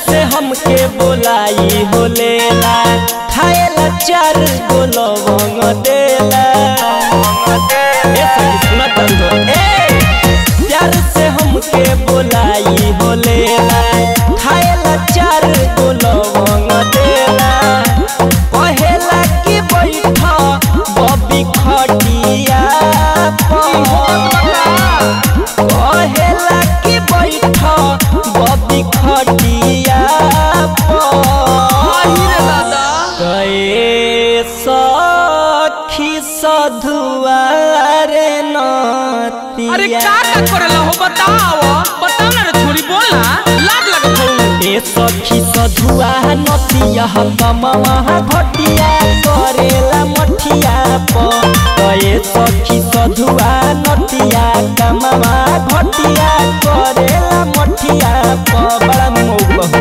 से हमके बोलाई हो लेला खाएला चार गो लवंग देला ए सखी सुना तंदो ए प्यार से हमके बोलाई हो लेला खाएला चार गो लवंग देला कहेला कि बैठ बबी खटिया कहेला कि बैठ बबी खटिया गए सखी सधुआरे नतिया अरे का का करेला हो बताओ बताओ ना रे छोरी बोला लाज लगत हो ए सखी सधुआ नतिया कमवा घटिया करेला मठिया प ए सखी सधुआ नतिया कमवा घटिया करेला मठिया प बड़ा मौग बहु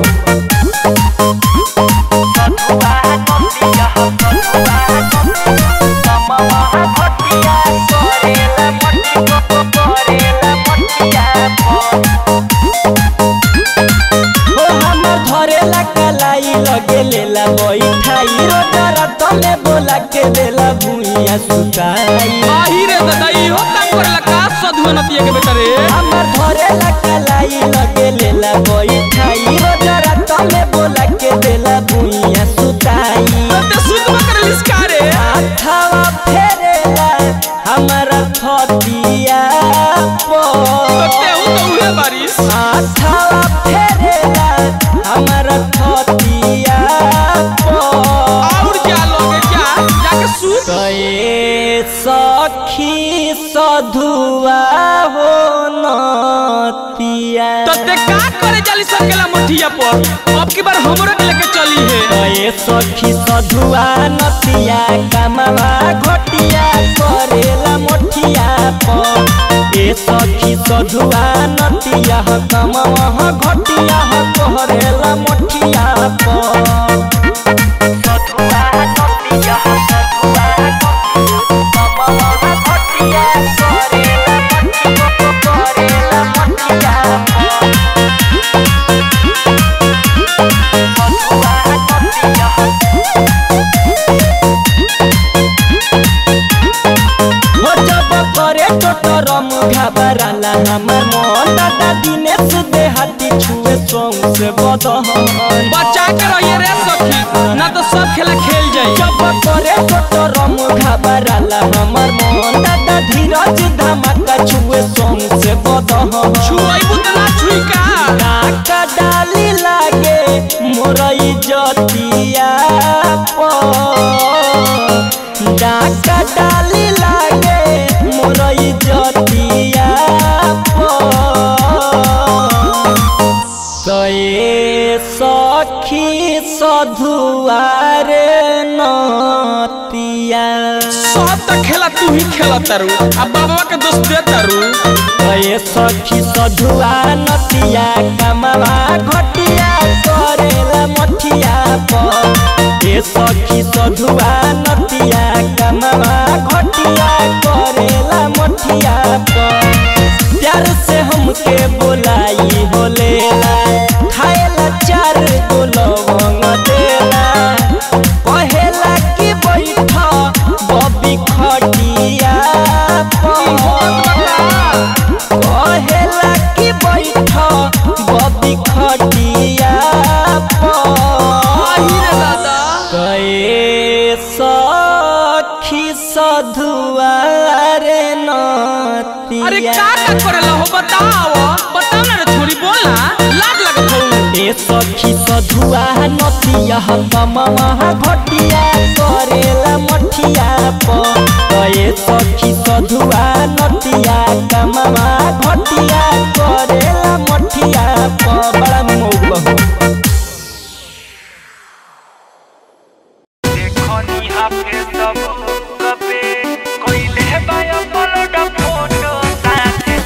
सधुआ नतिया सधुआ कमवा घटिया करेला मठिया करेला मठिया प ओ हमर धरेला कलाई लगे लेला बैठाई रोजरा तले बोला के देला भुइया सुताई आही रे दादा इहो काम करेला का सधुआ नतिया के बेटा रे हमर धरेला कलाई लगे लेला बैठाई रोजरा तले बोला के देला भुइया सुताई ते सुधवा करेलिस का रे हाथवा फेरेला हमरा थतिया तो पर तेहू तो उहे बारिश हाथवा फेरेला हमरा थतिया पर और क्या लोगे क्या जाके सूत गए सखी सधुआ हो नतिया तो ते का करे जाली सकेला मठिया पर अब की बार हमरो के लेके चली है गए सखी सधुआ नतिया कमवा घटिया करेला मोठिया पर ए सखी सधुआ नतिया कमवा घटिया करेला मोठिया पर सधुआ नतिया सधुआ कमवा घटिया करेला मोठिया करेला मोठिया पर हो जब करे टोटरम घबराला हमर मन दादा दिनेश देहाती छुए सोंग से बदहन बचा के रहिए रे सखी ना तो सब खेला खेल जाई जब करे टोटरम घबराला हमर मन दादा धीरज धमाका छुए सोंग से बदहन छुआई बुतना छुई का नाका डाली लागे मोरई जतिया डाका डाली लागे मोरई जतिया गए सखी सधुआरे नतिया सब तो खेला तू ही खेला तारू अब बाबा के दोस्त दे तारू गए सखी सधुआ नतिया कमवा घटिया करेला मठिया पर ए सखी सधुआ नतिया कमवा घटिया करेला मठिया पर प्यार से हमके बोलाई हो लेला खाएला चार गो लवंग देला कहेला कि बैठ बबी खटिया पर कहेला कि बैठ बबी खटिया गए सखी सधुआरे अरे नतिया का का करेला हो बताओ बताओ ना रे छोरी बोला लाज लगत हो ए सखी सधुआ नतिया कमवा घटिया करेला मठिया प ए सखी सधुआ नतिया कमवा घटिया करेला मठिया प बड़ा मौग बहु देखनी आपके सब कबे कोइले बाया पलट फोटो साथे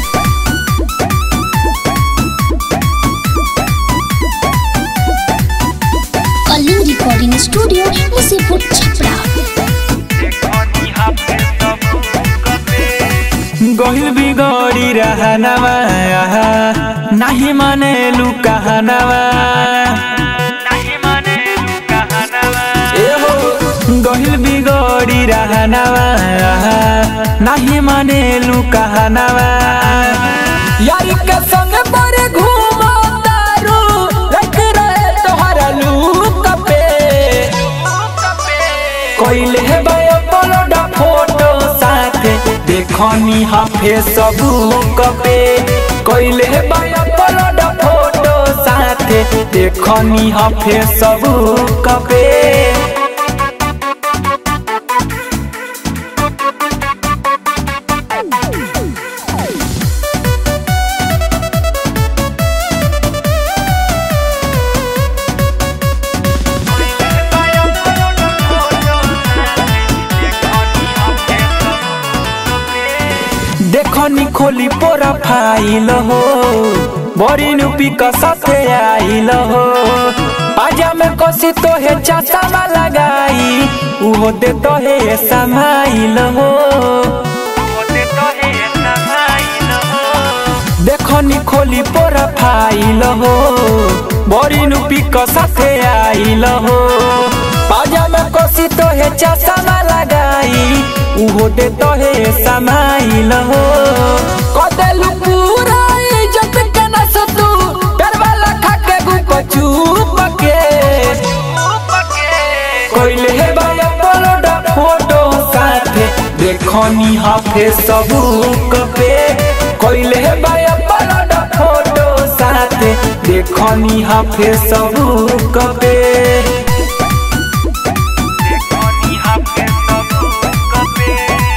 कलिंग रिकॉर्डिंग स्टूडियो मुसीपुर छपरा देखनी आपके सब कबे गहिल बिगड़ी रहनवा नाही मानेलु कहनवा नहीं माने कहनवा एहो गहिल बिगड़ी रहनवा नाही मानेलु कहनवा यारी के संग पर घूमो तारू रख रहे तोहरा लूक पे कोइले हे बाय पलोडा फोटो साथे देखनी हाफे सबूक पे कोइले हे बाय पलोडा फोटो साथे देखनी हाफे सबूक पे देखनी खोली पोरा फाइल हो बड़ी नुपी का साथे आइल हो आजा में कसी तो है चाचा लगाई उहो दे तो है समाइल हो होते तो है समाइल हो देखनी खोली पोरा फाइल हो बड़ी नुपी का साथे आइल हो आजा में कसी तो है चाचा लगाई उहो दे तो है समाइल हो कदेलु पूरा इज्जत के न सतू डर वाला खाके गुप चुप के कोइले हे बाया पलोडा फोटो साथे देखनी हाफे सबू कपे कोइले हे बाया पलोडा फोटो साथे देखनी हाफे सबू कपे देखनी हाफे सब कपे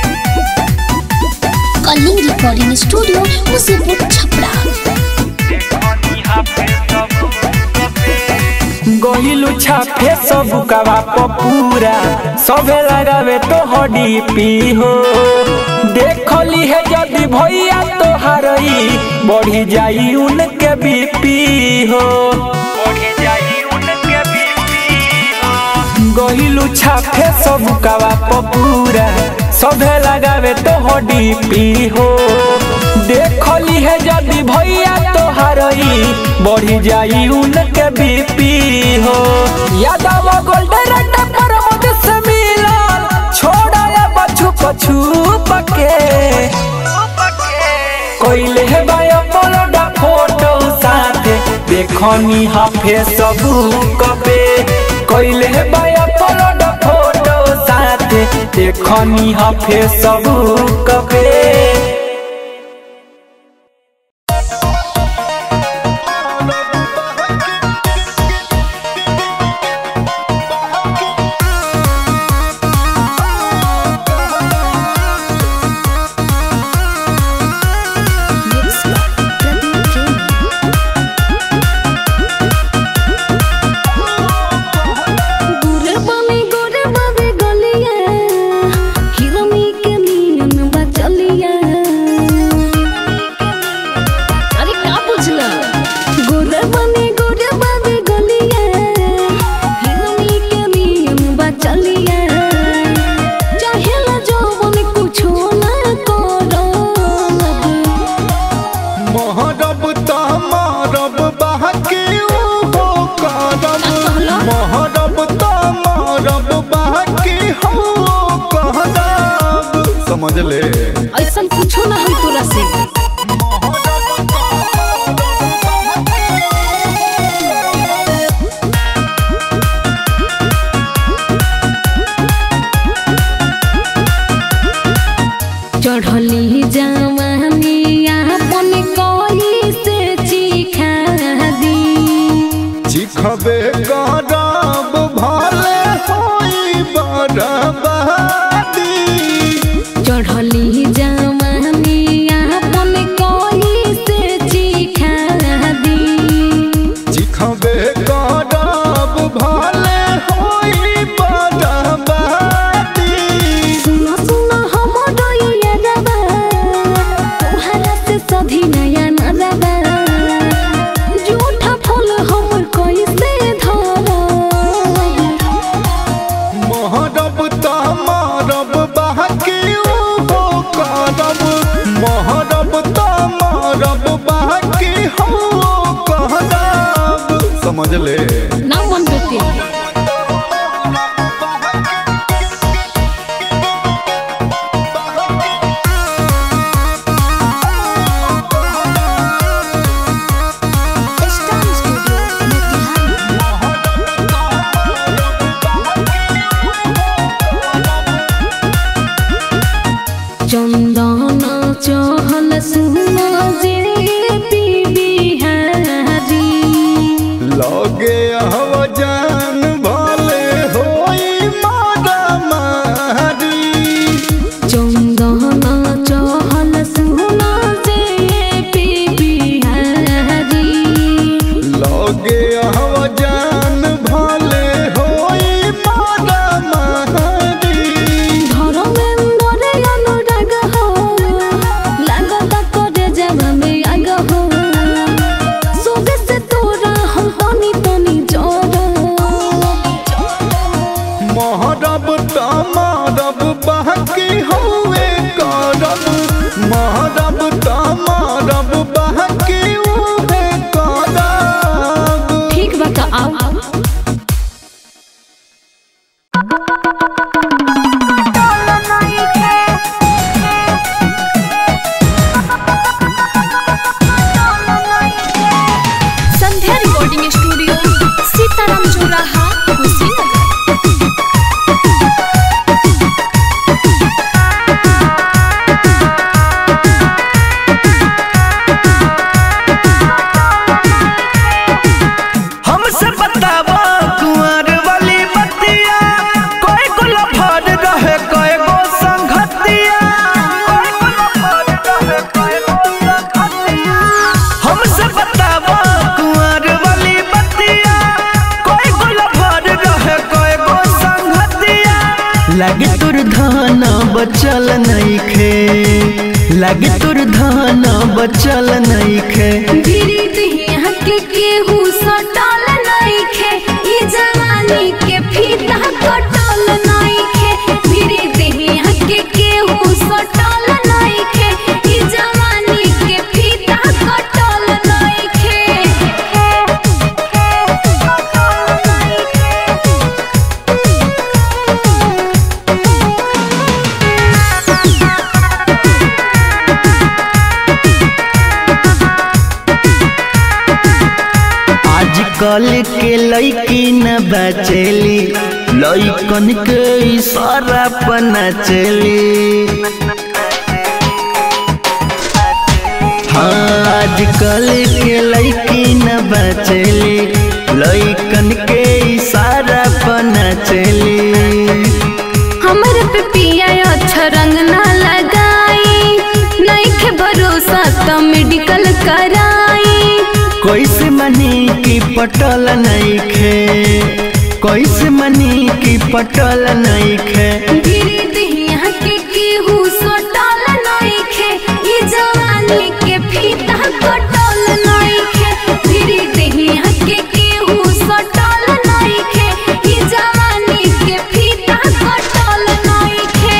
कलिंग रिकॉर्डिंग स्टूडियो मुसीपुर छपरा देखनी हाफे सब कपे गहिलु छापे सब कवा पूरा सबे लगावे तो हडी पी हो देखली है यदि भैया तो हरई बढ़ी जाई उनके बीपी हो बढ़े जाई उनके बीपी हो गहिलु छापे सब कवा पूरा सबे लगावे तो हडी पी हो देखली है यदि भैया तो हरई बढ़ी जाई उनके बीपी हो यादव गोल्डन अड्डा पर मुझ से मिलन छोड़ा बछु पछु पके कोइले है बाया पलोडा फोटो साथे देखनी हाफे सबू कपे कोइले है बाया पलोडा फोटो साथे देखनी हाफे सबू कपे गोरे बामी गोरे बाबे गलिया हिरनी के नियन बचलिया अरे का बुझला गोरे बामी गोरे बाबे गलिया हिरनी के नियन बचलिया चाहेला जवन कुछो ना करो महरब त मारब बहके हो करब महरब त मारब बहके हो करब समझ ले ऐसा कुछो ना हम तोरा से चढ़ली जवानी अपन कोई से चिखा दी चिखबे करब भले होई बरबादी चढ़ली जवानी अपन कोई से चिखा दी चिखबे करब भले होई बरबादी सुनो सुनो हमरो ये रबा तुम्हारा से सधी नया नरबा झूठा फूल हमर कोई से धरा महरब त मारब बहके हो करब महरब त मारब बहके हो समझ ले ना मन बेटे स्टार स्टूडियो मोतिहारी चंदन चहल सुना जे पी बिहारी लगे हव जान भले होई मारा मारी चंदन चहल सुना जे पी बिहारी लगे हव जान भले होई मारा मारी ধর্মেন্দ্রে অনুরাগ হো লাগতা করে যাবা মে আগ হো সোবে সে তোরা হম তনি তনি জড় महरब तमारब बहकी हुए करब महरब तमारब बहकी हुए करब ঠিক বাকা আও संध्या रिकॉर्डिंग स्टूडियो सीताराम चौराहा कुशीनगर हमसे बतावा कुंवर वाली बतिया कोई को लफड़ रहे कोई गो संगतिया हमसे बतावा कुंवर वाली बतिया कोई को लफड़ रहे कोई गो संगतिया लगे तुर धान बचल नइखे लगे तुर धान बचल नइखे धीरे धीरे के केहू सटल नइखे ई जवानी के फीता कटल नइखे धीरे धीरे के केहू सटल नइखे ई जवानी के फीता कटल नइखे आजकल के लड़की न बचेली लड़कन के इशारा पर नचली हाँ आजकल के लड़की न बचेली लड़कन के इशारा पर नचली हमर पे पिया अच्छा रंग ना लगाई नइखे भरोसा त मेडिकल कराई कैसे मनी की पटल नइखे कैसे मनी की पटल नइखे धीरे धीरे के केहू सटल नइखे ई जवानी के फीता कटल नइखे धीरे धीरे के केहू सटल नइखे ई जवानी के फीता कटल नइखे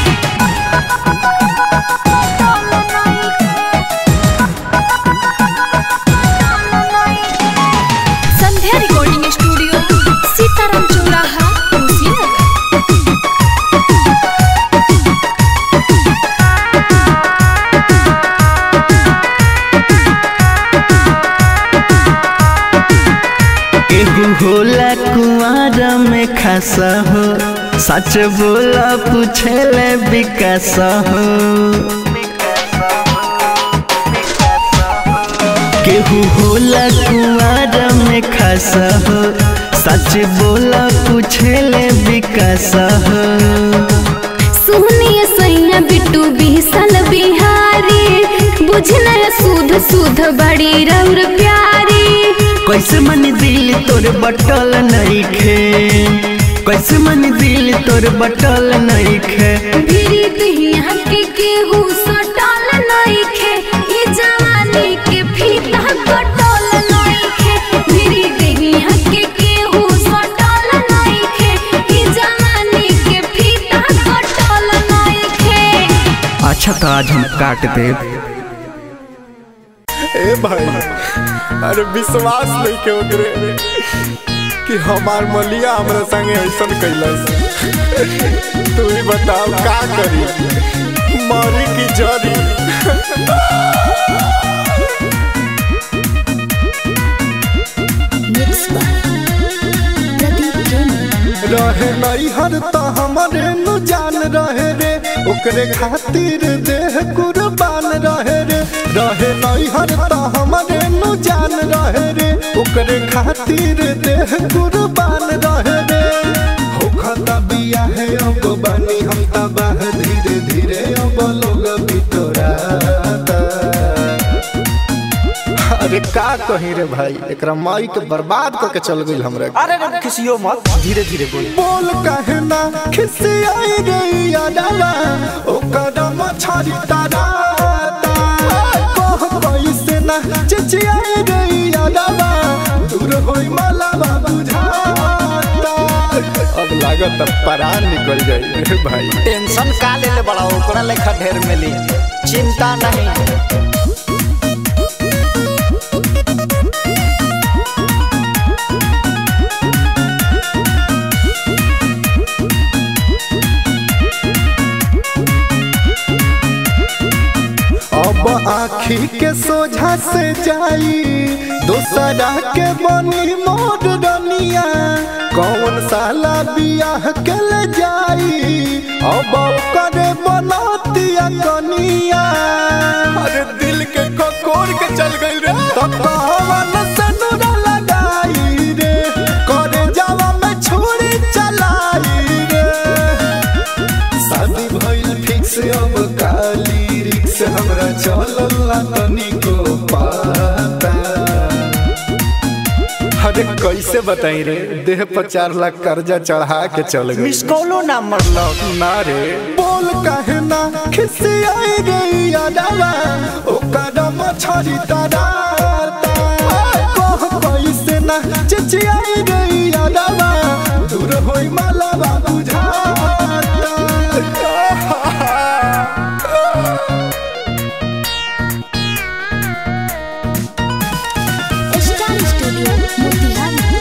संध्या रिकॉर्डिंग स्टूडियो सीताराम चौराहा कुशीनगर एगो होला कुआर में खासा हो सच बोला पूछेले विकास हो केहू होला कुआर में खासा हो सच बोला पूछेले विकास हो सुनिए सैया बिट्टू बिहसल बिहारी बुझना सुध सुध बड़ी रौर प्यारी कैसे मन दिल तोर बटल नइखे कैसे मन दिल तोर बटल नइखे धीरे धीरे के केहू सटल नइखे ई जवानी के फीता कटल नइखे धीरे धीरे के केहू सटल नइखे ई जवानी के फीता कटल नइखे अच्छा तो आज हम काट देब ए भाई अरे विश्वास नहीं के ओकरे कि हमार मलिया हमरा संगे ऐसन कैलस तू ही बताओ का करी मरी की जरी मिक्स बाय प्रदीप प्रेमी रहे नहीं हर तो हमारे नु जान रहे रे ओकरे खातिर देह कुर्बान रहे रे रहे नहीं हर तो हमारे नु जान रहे रे ओकरे खातिर देह कुर्बान रहे रे होखता बिया है अब बनी हम तबाह धीरे धीरे अब लोग बितोराता अरे का कही रे भाई एकरा माई के बर्बाद करके चल गई हमरा के। अरे रे किसियो मत धीरे धीरे बोल बोल कहना खिसियाई रे यादवा ओ कदम छाड़ी तारा कह कैसे ना चिचियाई रे यादवा दूर होई मलावा बुझाता अब लागत अब परान निकल जाई रे भाई टेंशन का ले ले बड़ा ओकरा लेखा ढेर मिली चिंता नहीं अब आखी के सोझा से जाई दोसरा के बनी मोर रनिया कौन साला बियाह के ले जाई अब करे बनतिया कनिया अरे दिल के ककोर के चल गई रे तो कौन से नुरा लगाई रे करे जावा में छुरी चलाई रे शादी भइल फिक्स अब काली रिक्स हमरा चलल ना तनिको पाता अरे कैसे बताई रे देह पर चार लाख कर्जा चढ़ा के चल गई मिस कॉलो ना मरलो ना रे बोल काहे ना खिसियाई रे यादवा ओ कदम छड़ी तारा कह कैसे ना चिचियाई रे यादवा दूर होई मालावा बुझाता स्टार स्टूडियो मोतिहारी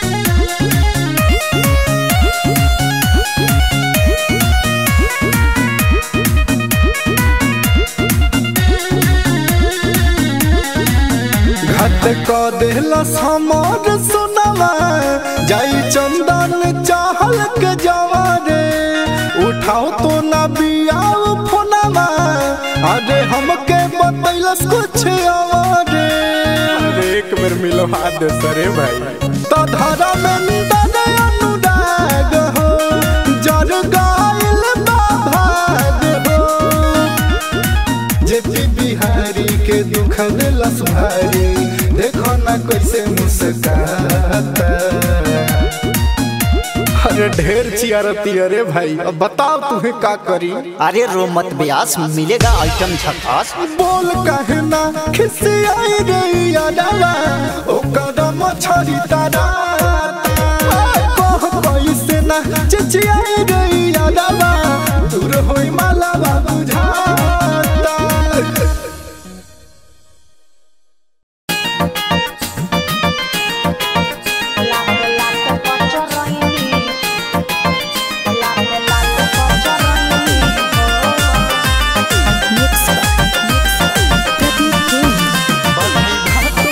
घट क देहलस हमर सुनवा जाई चंदन चाहल के जवारे उठाओ तो ना बियाओ फोनवा अरे हमके बतैलस कुछ अरे अरे एक बेर मिलो हाथ दे सरे भाई तो धरा में निदन अनुराग हो जर गाइल बाभाग हो जेपी बिहारी के दुख दिलस भारी देखो ना कैसे मुस्काता अरे ढेर चियारती अरे भाई अब बताओ तुम्हें का करी अरे रो मत ब्यास मिलेगा आइटम झकास बोल कहना खिसियाई रे यादवा ओ कदम छड़ी तारा कह कैसे ना चिचियाई रे यादवा दूर होई मालावा बुझाता मिक्स बाय प्रदीप प्रेमी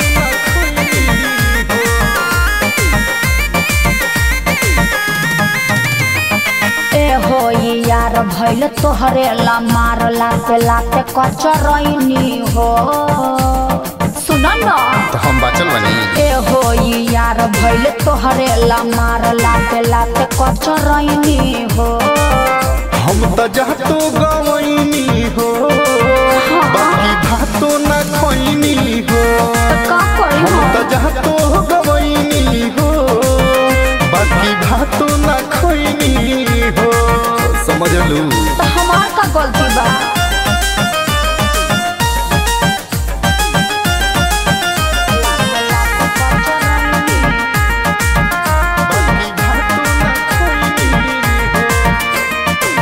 ए हो ये यार भैल तोहरे ला मार लाते लाते कचरैनी हो सुन न तो हम बाचल बनी ए हो ये यार भैल तोहरे ला मार लाते लाते कचरैनी हो हम तो जातो गवैनी हो बाकी भातो न खोइनी हो का करी हम हो तो जातो गवैनी हो बाकी भातो न खोइनी हो समझ लू तो हमार का गलती बा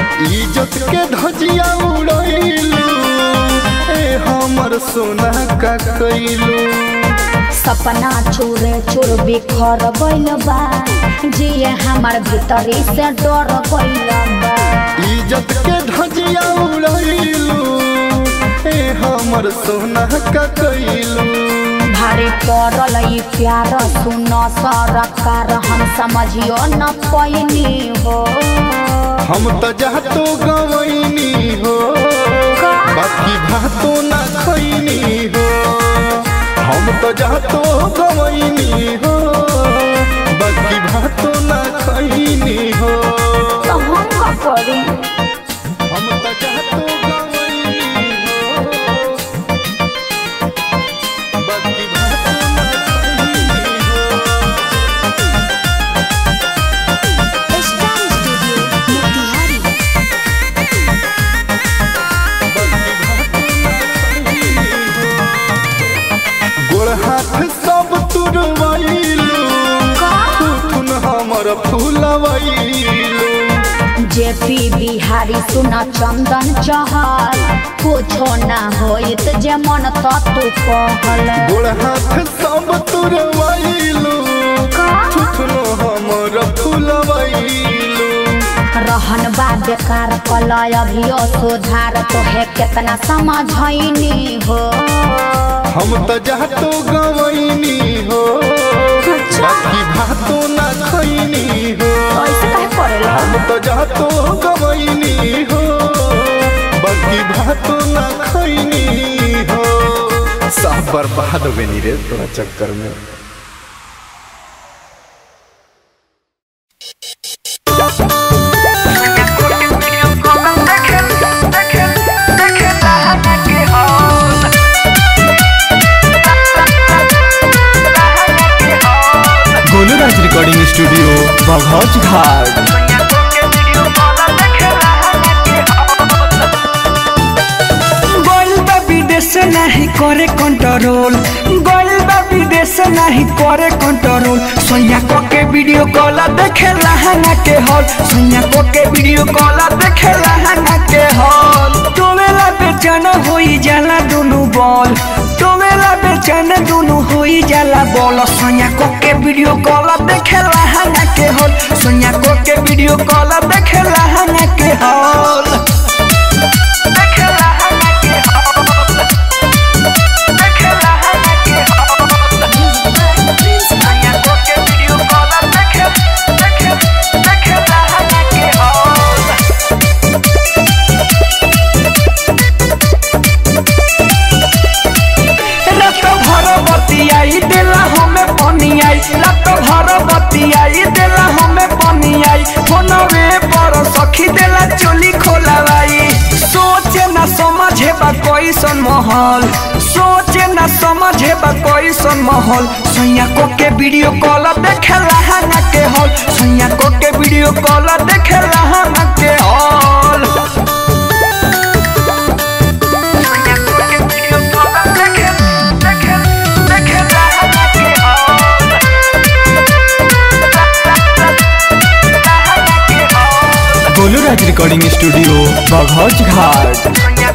इज्जत के धजिया उड़ैलू ए हमर सोना का का कैलू सपना चूर चूर बिखर गइल बा जिए हमार भीतरी से डर गइल बा इज्जत के धजिया उड़ैलू ए हमर सोना का कैलू भारी पड़ल ई प्यार सुन सरकार हम समझियो न पैनी हो हम तो जातो गवैनी हो बाकी भातो ना खैनी हो हम तो जातो गवैनी हो बाकी भातो ना खैनी हो तो हम का करी हम तो जातो गवैनी हो बाकी भातो ना खैनी हो स्टार स्टूडियो मोतिहारी गोड़ हाथ सब तुरवैलू थुथुन हमर फूलवैलू जेपी बिहारी सुन चंदन चहल कुछो ना होइत जे मन तू कहल गोड़ हाथ सब तुरवैलू थुथुन हमर फूलवैलू रहन बा बेकार कलय अभियो सुधार तोहे केतना समझैनी हो हम तो जातो गवैनी हो बाकी भातो ना खैनी हो ऐसे काहे करेला हम तो जातो गवैनी हो बाकी भातो ना खैनी हो सब बर्बाद हो गई रे तोरा चक्कर में गोलूराज रिकॉर्डिंग स्टूडियो बघौच घाट गोइल बा विदेश नाही करे कंट्रोल गोइल बा विदेश नाही करे कंट्रोल सोनिया को के वीडियो कॉल देखे लहंगा के हॉल सोनिया को के वीडियो कॉल देखे लहंगा के हॉल तोवेला बेचैन होई जाला दुनु बॉल तोवेला बेचैन दुनु होई जाला बॉल सोनिया को के वीडियो कॉल देखे लहंगा के हॉल सोनिया को के वीडियो कॉल देखे लहंगा के हॉल रात भर बतियाई देला हमें पनियाई रात भर बतियाई देला हमें पनियाई फोनवे पर सखी देला चोली खोलावाई सोचे ना समझे बा कैसन महल सोचे ना समझे बा कैसन महल सैया को के वीडियो कॉल देखे लहंगा के हॉल सैया को के वीडियो कॉल देखे लहंगा के हॉल गोलूराज रिकॉर्डिंग स्टूडियो बघौच घाट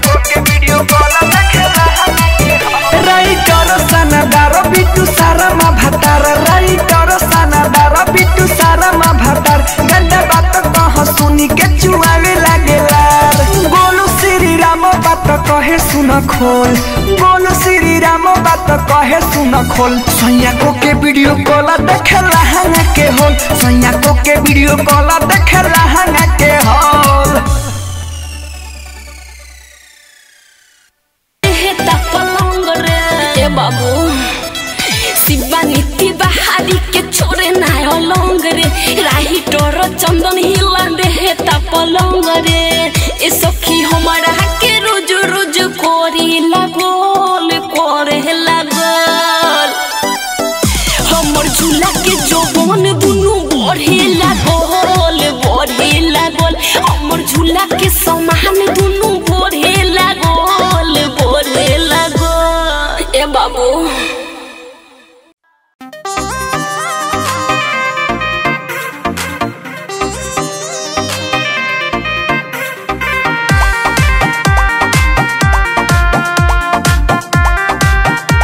राइटर सनदार बिटू सारामा भातार राइटर सनदार बिटू सारामा भातार गंदा बात कह सुनी के चुआवे लागेला बोलो श्री राम बात कहे सुन खोल बोलो श्री राम बात कहे सुन खोल सैया को के वीडियो कॉल देखे लहंगा के होल सैया को के वीडियो कॉल देखे लहंगा के होल हेता पलंग रे ए बाबू शिवा नीति बहारी के छोरे ना अलंग रे राही टोर चंदन हिला दे हेता पलंग रे ए सखी हमारा के रोज रोज कोरी लागोल करे लागल हमर झूला के जौवन दुनु बढ़े लागल बढ़े लागल हमर झूला के समान दुनु बढ़े लागल बढ़े लागल ए बाबू Thank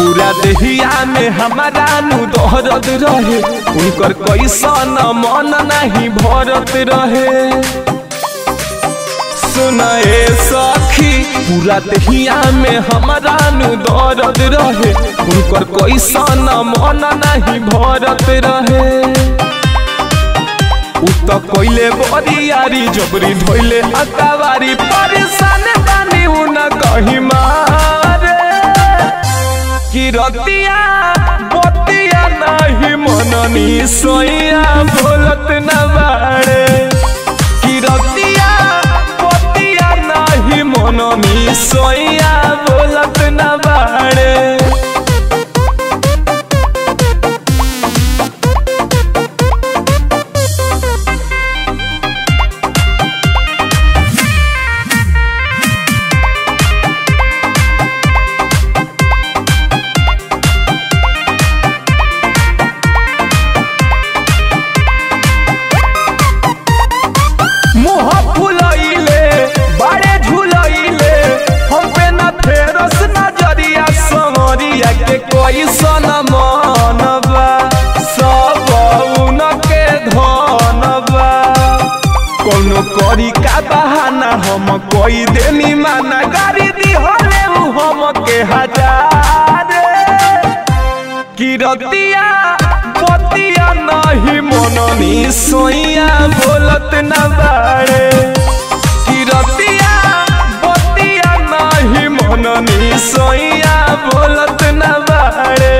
पूरा देहिया में हमारा नु दहरत रहे उनकर कैसन मन नहीं भरत रहे सुनाए सखी पूरा देहिया में हमारा नु दर्द रहे उनकर कैसन मन नहीं भरत रहे उ त कोइले बरियारी जबरी धोइले अकावारी परेशान बानी उ न कहीं मारे कि रतिया बतिया नहीं मननी सोइया बोलत न बाड़े कि रतिया बतिया नहीं मननी सोइया बोलत न बाड़े मुह फुलैले बाड़े झुलैले हम पे न फेरस नजरिया समरिया के कैसन मनबा सब उनके धनबा कौनो करी का बहाना हम कोई देनी माना गाड़ी दी हले उ हम के हजार कि रतिया बतिया नहीं मननी सोइया बोलत न बाड़े कि रतिया बतिया नहीं मननी सोइया बोलत न बाड़े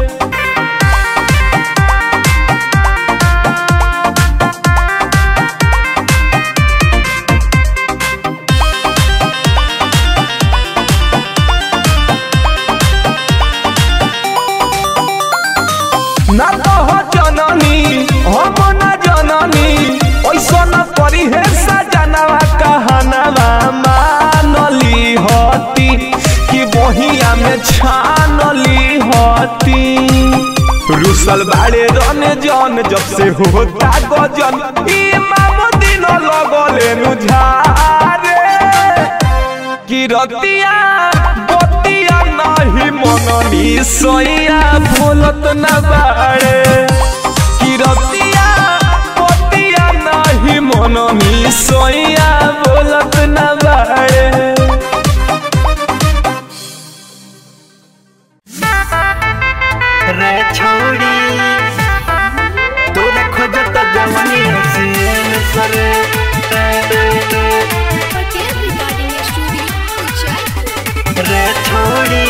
ना तो हो जननी हम न जननी ऐसा न परी है सजनवा कहनवा मानली होती कि बहिया में छानली होती रुसल बाड़े रन जन जब से होता गजन इमाम दिन लगले नुझारे कि रतिया बतिया नहीं मननी सोइया बोलत न बाड़े कि रतिया बतिया नहीं मननी सोइया बोलत न बाड़े रे छोड़ी तोरा खोजत जवानी हसीन सरे पटेल रिकॉर्डिंग स्टूडियो जयपुर रे छोड़ी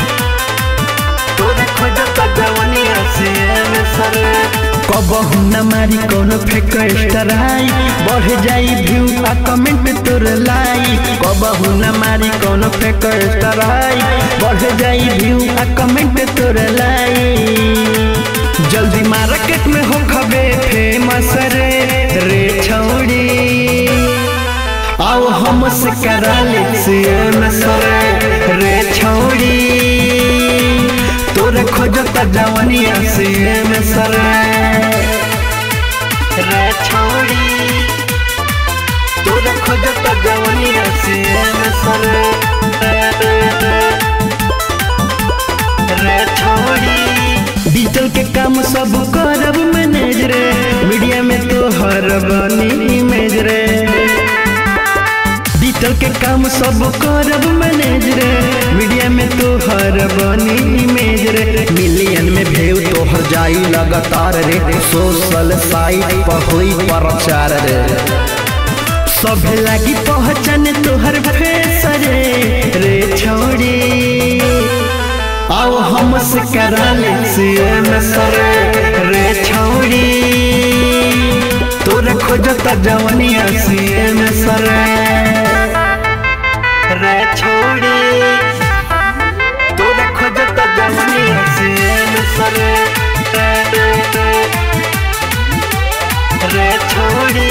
तोरा खोजत जवानी हसीन सरे कबहू न मारी कोनो फेक स्टराई बढ़ जाई व्यू आ कमेंट तोर लाई कबहू न मारी कोनो फेक स्टराई बढ़ जाई व्यू आ कमेंट तोर लाई जल्दी मार्केट में हो खबे फेमस रे रे छौड़ी आओ हमसे करा ले सीएम सरे रे छौड़ी तोरे खोजत जवानिया सीएम सरे रे छौड़ी तोरे खोजत जवानिया सीएम सरे रे छौड़ी डिजिटल के काम सब करब मैनेज रे मीडिया में तो हर बनी इमेज रे डिजिटल के काम सब करब मैनेज रे मीडिया में तो हर बनी इमेज रे मिलियन में भेव तोहर जाई लगातार रे सोशल साइट पर हुई प्रचार रे सब लागी पहचान तोहर फेस रे रे छोड़ी आओ हमसे करा ले सीएम सरे रे छौड़ी तोरे खोजत जवानिया सीएम सरे रे छौड़ी तोरे खोजत जवानिया सीएम सरे रे छौड़ी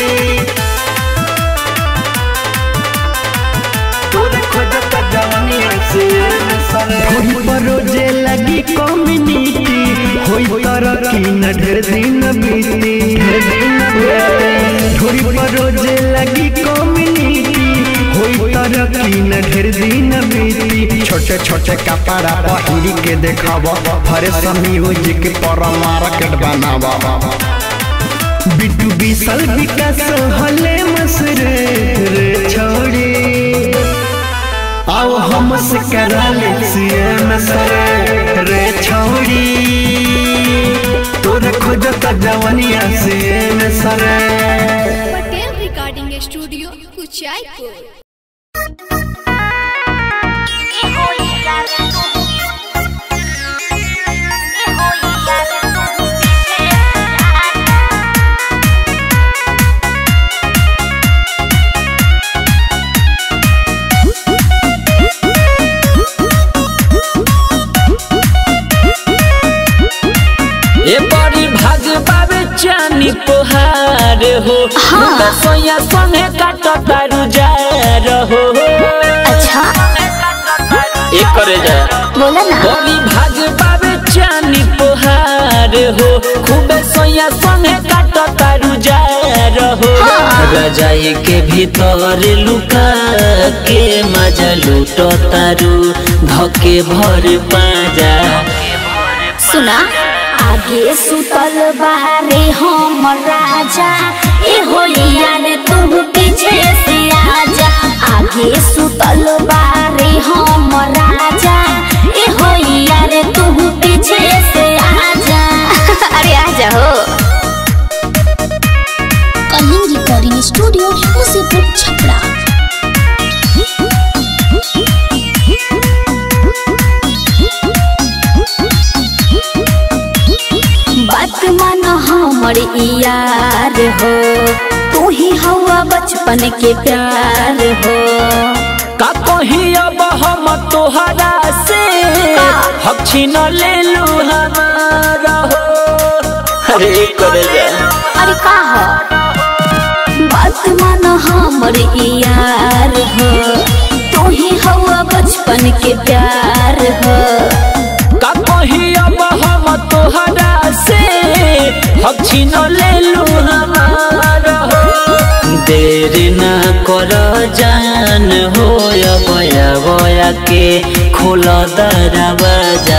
तोरे खोजत जवानिया सीएम सरे होई परोजे लगी कम्युनिटी होई तरक्की न ढेर दिन बीती ढेर दिन बीती ढोरी परोजे लगी कम्युनिटी होई तरक्की न ढेर दिन बीती छोटे छोटे कपड़ा पहिरी के देखाव फ्रेश म्यूजिक पर मार्केट बनाव बिटू बिसल विकास हले मसरे रे छोड़ी आओ हम से करा ले सीएम सरे रे छोड़ी तोरे खोजत जवनिया सीएम सरे पटेल रिकॉर्डिंग स्टूडियो कुचायपुर ए बड़ी भाग बाबे चानी पोहार हो मुंगा सोया संगे काट तारू जा रहो अच्छा एक करे जा बोला ना बड़ी भाग बाबे चानी पोहार हो खूबे सोया संगे काट तारू जा रहो रजाई के भीतर लुका के मजा लूटो तारू धके भर पाजा सुना आगे सुतल बारे हम राजा ए होलिया रे तू पीछे से आजा आगे सुतल बारे हम राजा ए होलिया रे तू पीछे से आजा अरे आजा हो कलिंग रिकॉर्डिंग स्टूडियो मुसीपुर छपरा बात मान हमर यार हो तू ही हवा बचपन के प्यार हो का कही अब हम तोहरा से हम छीन ले लू हमारा हो अरे करे जा अरे का हो बात मान हमर यार हो तू ही हवा बचपन के प्यार हो का कही अब हम तोहरा से हम छीन ले लू हमारा हो देर न कर जान हो बया बया के खोल दरवाजा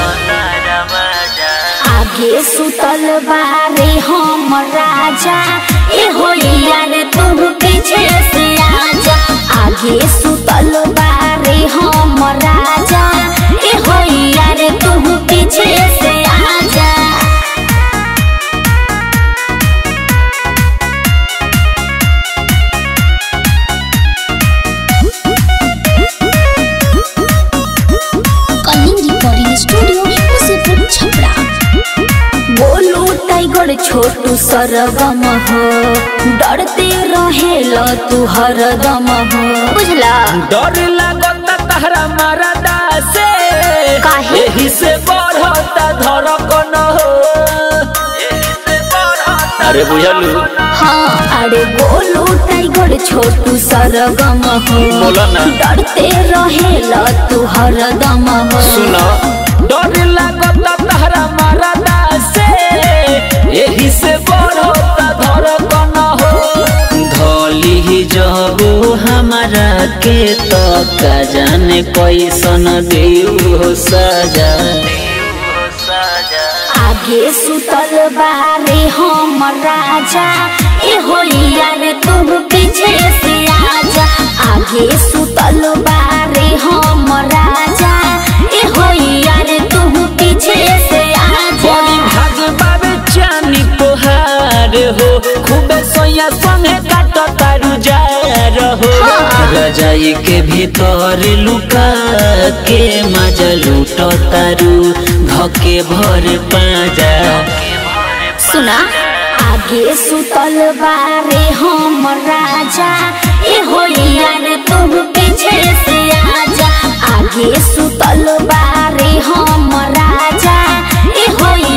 आगे सुतल बारे हम राजा ए होलिया रे तू पीछे से आजा आगे सुतल बारे हम राजा ए होलिया रे तू पीछे से आजा कलिंग रिकॉर्डिंग स्टूडियो मुसीपुर छपरा बोलू टाइगर छोटू सरगम हो डरते रहेल तू हरदम हो बुझला डर लागता तहरा मरदा से काहे? एही से बढ़ता धड़कन हो अरे बुझलू हाँ अरे बोलू टाइगर छोटू सरगम हो बोला ना। डरते रहेल तू हरदम हो सुनो डर लागता तहरा मरदा से एही से बढ़ता धड़कन हो धोली ही जब हमारा के तो का जाने कैसन देऊ सजा आगे सुतल बारे हम राजा ए होलिया रे तू पीछे से आजा आगे सुतल बारे हम राजा ए होलिया रे तू पीछे से आजा बड़ी भाग बाबे चानी तोहार हो खूबे सोया संगे काट तारू जा रहो रजाई के भीतर लुका के मजा लूट तारू धके भर पाजा सुना आगे सुतल बारे हम राजा ए होलिया रे तू पीछे से आजा आगे सुतल बारे हम राजा ए होलिया